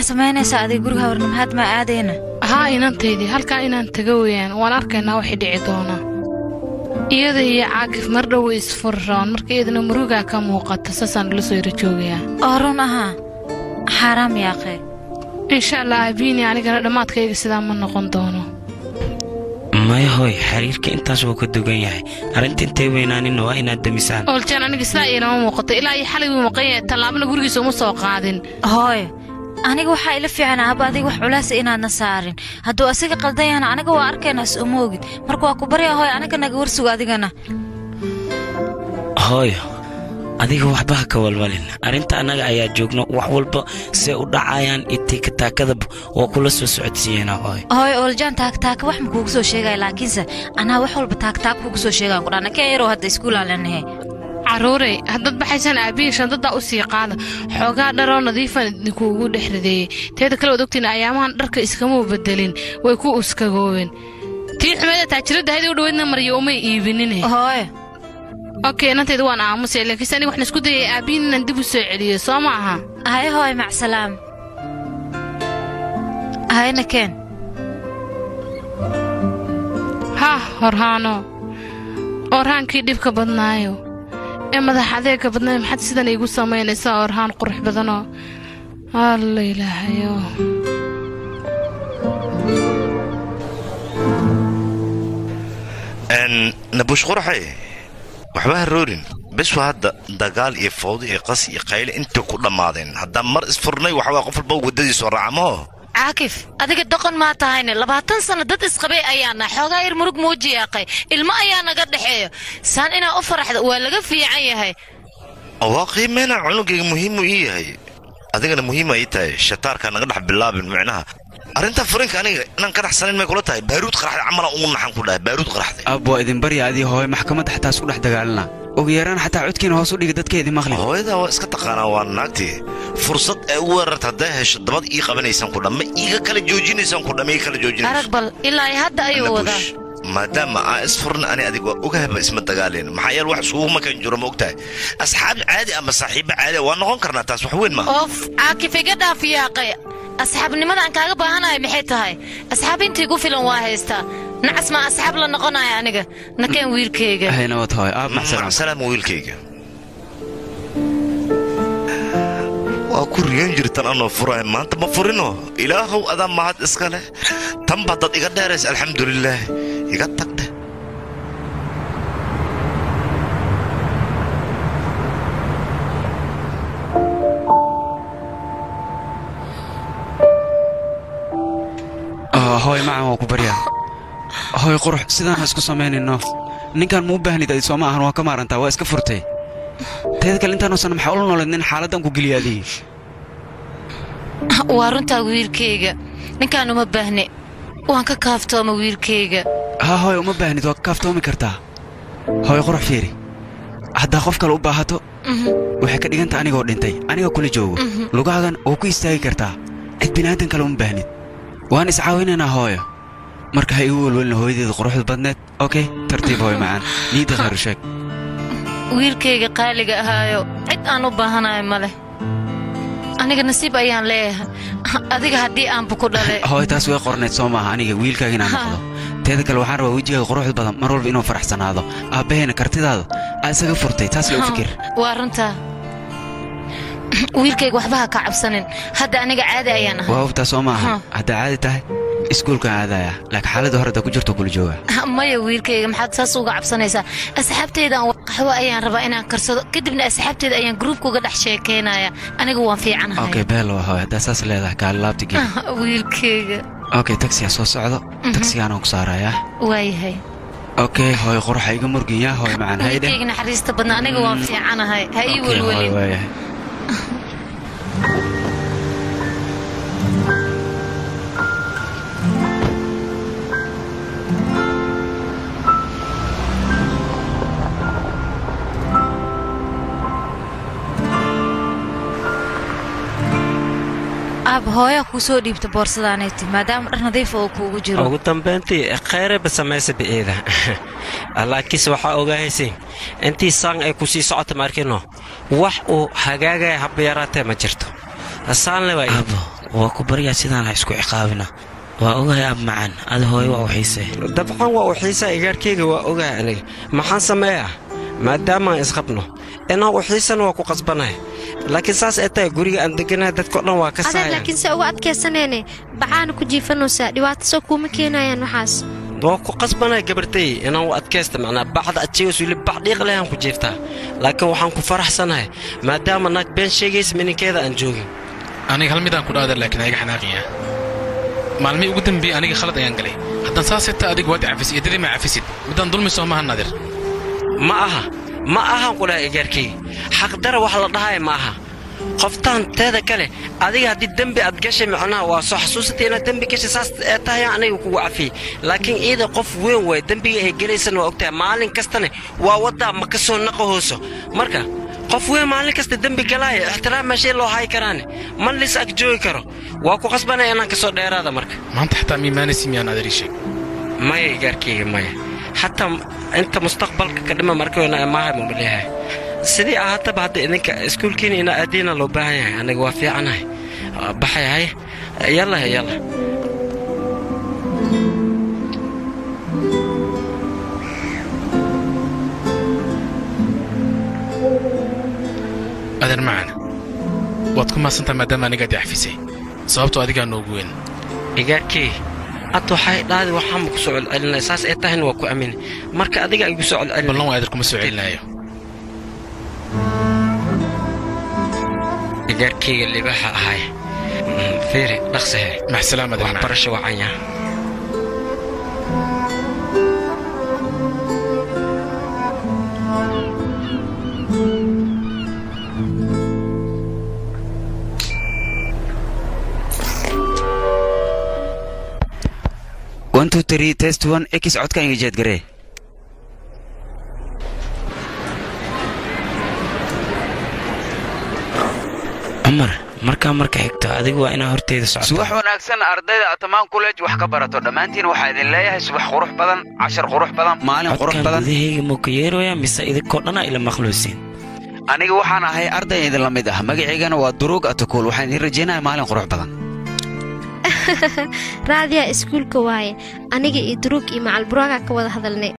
samaynaysaa adiga guriga hawarnimahaad maa aadayna haa inantaydii halkaa inaan taga weyaan waan arkaynaa waxay dhici doonaa iyada iyo caakif mar dhow way isfuri rabaan marka iyadana murugaa ka muuqata saasaan ula soo yara joogayaa oo run ahaa xaaraam yaaqee insha allah aabiini anigana dhammaadkayga sidaa ma noqon doono maya hooy xiriirka intaas wuu ka dugan yahay arrinta intay weynaaninna waa inaad demisaan ooljan aniga sidaa iilama muuqato ilaa iyo xalay wuu maqan yahay tallaabana gurigiisa uma soo qaadin hooyo aniga waxaa ila fiican aaba adiga wax culaasa inaadna saarin hadduu asiga qaldan yahana aniga waa arkaynaa is uma ogid marka waa ku baryaa hooyo aniga naga warsugo adigana hooyo adiga waxba ha ka walwalin arrinta annaga ayaa joogno wax walba see u dhacayaan itika taakadaba waa kula soo socodsiiyeenaa hooyo hooyo ooljaan taagtaaka wax ma kuugu soo sheegaya laakiinse anaa wax walba taagtaak kuugu soo sheegaan ku dhana kee yaroo hadda iskuulaan leenahay carruurey haddaad baxaysaan aabihii shandadaa u sii qaada xoogaa dharoo nadiifan idinkuugu dhex rideeyey teeda kale waad ogtiin ayaamahan dharka iskamuu bedelin way ku uskagoobeen tii xumeeda taajiradda haydii u dhaweydna maryo umay iibinine hooyo okey inantayda waan aamusay laakiinse aniga waxaan isku dayay aabihiin inaan dib u soo celiyo soo ma aha haye hooyo macsalaam hayna keen hah horhaano orhaankii dhibka badnaayo ee madax adeega badnaayo maxaad sidan iigu samaynaysaa orhaan qurux badanoo alla ilaahayo nabuush quraxay waxba ha roorin bes waa hadda dagaal iyo fawdo iyo qas iyo qayle inta ku dhammaadeen haddaan mar isfurnay waxbaa qof walba waddadiisoo raacamaho caakif adiga doqon maa tahayne labaatan sanno dad isqabay ayaana xoogaa yar murug muujiyaaqay ilmo ayaa naga dhexeeyo saan inaa u faraxda waa laga fiican yahay waa qiimeynaa cunugayga muhiimu ii yahay adigana muhiima ii tahay shataarkaa naga dhex bilaabin micnaha arrinta furinka aniga inaan ka dhaxsanayn may kula tahay baaruud qaraxday camalan ugu naxan ku dhahay baaruud qaraxday ab waa idin barya adii hooyo maxkamadda xataa isku dhex dagaalana ugu yaraan xataa codkiina hoos u dhiga dadka idin maqli hooyadaa waa iska taqaanaa waa naagtii fursad ay u weerarta hadday hesho dabad ii qabanaysaan ku dhamme iiga kala joojinaysaan ku dhamme ii kala joojinayso arag bal ilaa hadda ayuu wadaa maadaama aan isfurna ani adig waa ogahaba isma dagaaleen maxaa yeele wax isugu makan jiro ma ogtahay asxaab caadi ama saaxiibo caadi waa noqon karnaa taas wax weyn maaha oof caakif iga dhaaf yaaqay asxaabnimadaan kaaga baahanahay maxay tahay asxaab intii gu filan waa haystaa nacas maa asxaab la noqonaya aniga nakeen wiilkayga haynawad hooyo aab maxsalaam maxsalaam wiilkayga waa ku riyan jirtan anoo furaya maanta ma furino ilaahow adaa mahad iska leh tanba dad iga dheerays alxamdulilaah iga tagdhe hooy macan waa ku baryaa hooy qurux sidaan ha isku samaynayno ninkan muu baahnid adi sooma ahan waa ka maarantaa waa iska furtay teeda kale intaanuusan maxaa ula nooleed nin xaaladdan ku geliya adii waa runtaa wiilkayga ninkaan uma baahne waan ka kaaftooma wiilkayga haa hooy uma baahnid waa ka kaaftoomi kartaa hooy qurux fiiri haddaa qof kale u baahato waxay ka dhiganta anigoo dhintay aniga kula joogo lugahaagan waa ku istaagi kartaa cid bini'aadan kale uma baahnid waan iscaawinaynaa hooyo marka ha igu welwelina hooyadeeda quruxda badneed okey tartiib hooyo macaan niidda khayru sheeg wiilkayga qaaliga ahaayo cid aan u baahanayo ma leh aniga nasiib ayaan leeyahay adiga haddii aanba ku dhalay hooyo taas way qornayd soo maaha aniga wiilkaaga inaan noqdo teeda kale waxaan rabaa wejigaaga quruxda badan mar walba inuu faraxsanaado aabbahayna kartidaada aa isaga furtay taas le u fikir waa runtaa wiilkayga waxba ha ka cabsanin hadda aniga caadi ayaan ahay waa hubtaa soo maaha haddaa caadi tahay iskuulkaan aadaya laakiin xaaladda hore haddaa ku jirto kula jooga maya wiilkayga maxaad saas uga cabsanaysaa asxaabteydaan qaxwo ayaan rabaa inaan karsado kadibna asxaabteeda ayaan gruubka uga dhex sheekaynaya aniga waan fiicanahay okay beelo hooy haddaa saas leedahay kaali laabta geli wiilkayga okay tagsiyaa soo socdo tagsigaanaan ku saarayaa waayahay okay hooy quruxa iga murgiyaa hooy macaan haydhe wiilkayga naxariista badna aniga waan fiicanahay ha ii welwelin waayahay aab hooyaa kuu soo dhiibta boorsadaanayti maadaama dhar nadiifa oo kuugu jiro ugu dambayntii khayrayba samaysa bi'eeda laakiinse waxaa ogaahaysiin intii saan ay ku sii socota maarkino wax uu hagaagaya habba yaraatee ma jirto saanle waa abo waa ku baryaa sidaan ha isku ciqaabina waa ogahay ab macaan ada hooyo waa u xiisee dabcan waa u xiisaa igaarkayga waa ogahay aniga maxaan sameeyaa maadaamaan isqabno inaan u xiisana waa ku qasbanahay laakiin saas ay tahay guriga aan deganahay dadkao dhan waa ka adeer saayaan laakiin se uga adkaysaneene bacaana ku jiifanaysaa dhibaato soo kuuma keenayaan waxaas waa ku qasbanahay gabartay inaan u adkaysta macnaa bacda adjeegas wili bac dhiiq lehaan ku jiiftaa laakiin waxaan ku faraxsanahay maadaama naag been sheegaysa mininkeeda aan joogin aniga hal midaan ku dhaadar laakiin ayaga xanaaqiya maalmihii ugu dambeeyey aniga khalad ayaan galay haddaan saasay taa adiga waad cafis iyo dadii ma cafisid midaan dulmi soo maha nadir ma aha ma ahan ku dhahay igaarkayga xaqdara wax la dhahay ma aha qoftaan teeda kale adiga haddii dembi aad gashay macnaha waa soo xasuusatay inaad dembi gashay saas ee tahay aniga kugu cafiyey laakiin iida qof weyn waay dembiga ay gelaysana waa ogtahay maalin kastane waa waddaa ma ka soo naqahooso marka qof weyn maalin kasta dembi galaaya ixtiraam meeshay loo hayi karaane man lis ag joogi karo waa ku qasbanaya inaan ka soo dheeraada marka maanta xataa miimaanaysi miyaan adar ii sheeg maya igaarkayga maya xataa inta mustaqbalka ka dhima markayna maaha mama leeyahay sidii ahaataba hadda idinka iskuulkiina ina aadiina loo baahan yahay aniga waa fiicanahay Waa baxayahay yalla yalla adeer macaan waad ku mahadsantaha maadaama anigaad i cafisay sababtoo adigaa noogu weyn igaarkay ad waxay dhaadi waxaanba ku soo celcelinay saas ay tahayna waa ku aaminay marka adiga igu soo celcelin ballan waa adeer kuma soo celinaayo igaarkayga libaaxa ahay Mm, fiiri dhaqsahe maxsalaam adeer macaan waxbarasho wacanya one two three test one x codka inga jeed garee cumar markaa marka xigto adigu waa inaa horteyda socoto subax wanaagsan ardayda atamaan college wax ka barato dhammaantiin waxaa idin leeyahay subax qurux badan cashar qurux badan maalin qurux codkan badan gudahayga muu ka yeeraya mise idinkoo dhanaa ila maqluusiin aniga waxaan ahay arday idin la mid ah magaciygana waa duruug atakuul waxaan idin rajaynayaa maalin qurux badan raadiyaa iskuulka waaye aniga iyo duruug iyo macalburaaga ka wada hadalnay